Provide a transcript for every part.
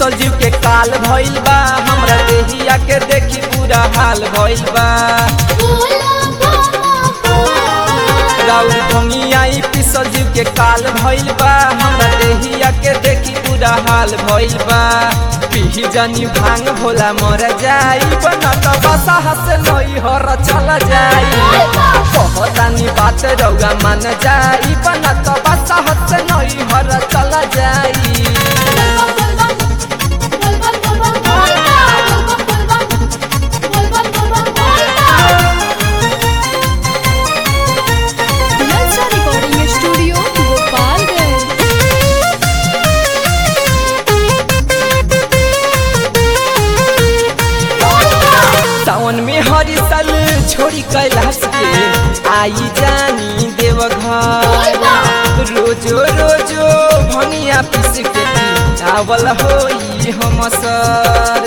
पिसल जीव के काल भइल बा हमरा देहिया के देखी पूरा हाल भइल बा राउर भंगियाई पिसल जीव के काल भइल बा हमरा देहिया के देखी पूरा हाल भइल बा पिही जानी भांग भोला मर जाई बना त बसा हसे नई हर चल जाई कहतानी बात रौगा मान जाई बना त बसा हसे नई हर चल जाई नलसा रिकॉर्डिंग स्टूडियो गोपालगंज सावन में हरी साल छोड़ी कैलाश के आई जानी देवघर रोजो रोजो भनिया पीस के आवल होई हम सर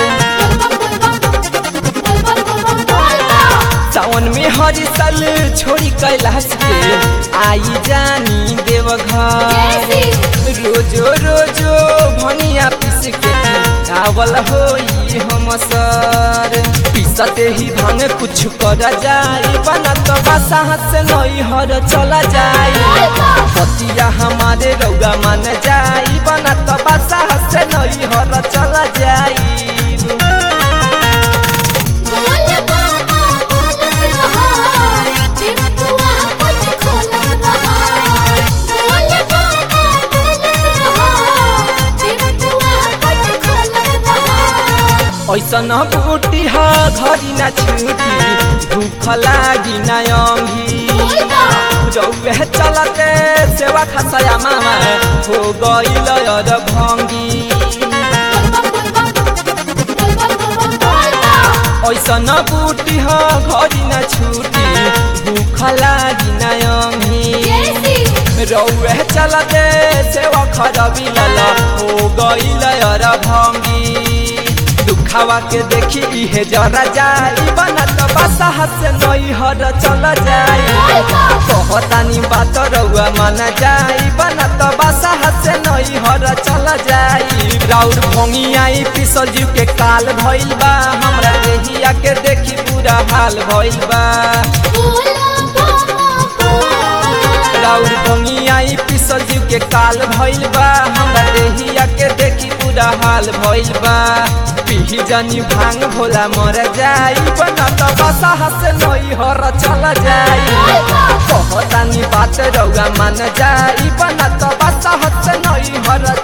सावन में हरी साल छोड़ी कैलाश के आई जानी देवघर रोजो रोजो भनिया पीस के आवल होई हम सर पीसते ही भांग कुछ कर जाई बना तो बासा से नई हर चला जाई पतिया हमारे रौगा मान जाई बना तो बासा से नई हर चला जाई ऐसन बूटी ह घरी न छूटी भूख लागी न अंगी रौवे चलते सेवा खसया मामा हो गईल अर भंगी ऐसन बूटी ह घरी न छूटी भूख लागी न अंगी रौवे चलते सेवा खरबी लल हो गईल अर भंगी दुखावा के देखी इहे जरा जाई बना तो बसा से नई हर चल जाई कहतानी बात रउआ माना जाई बना तो बसा से नई हर चल जाई राउर भोंगी आई पिसल जीव के काल भइल बा हमरा देहिया के देखी पूरा हाल भइल बा राउर भोंगी आई पिसल जीव के काल भइल बा हमरा देहिया के देखी पूरा हाल भइल बा पिही जानी भांग भोला मर जाई बना त बसा हसे नई हर चल जाई कहतानी बात रौगा मान जाई बना त बसा हसे नई हर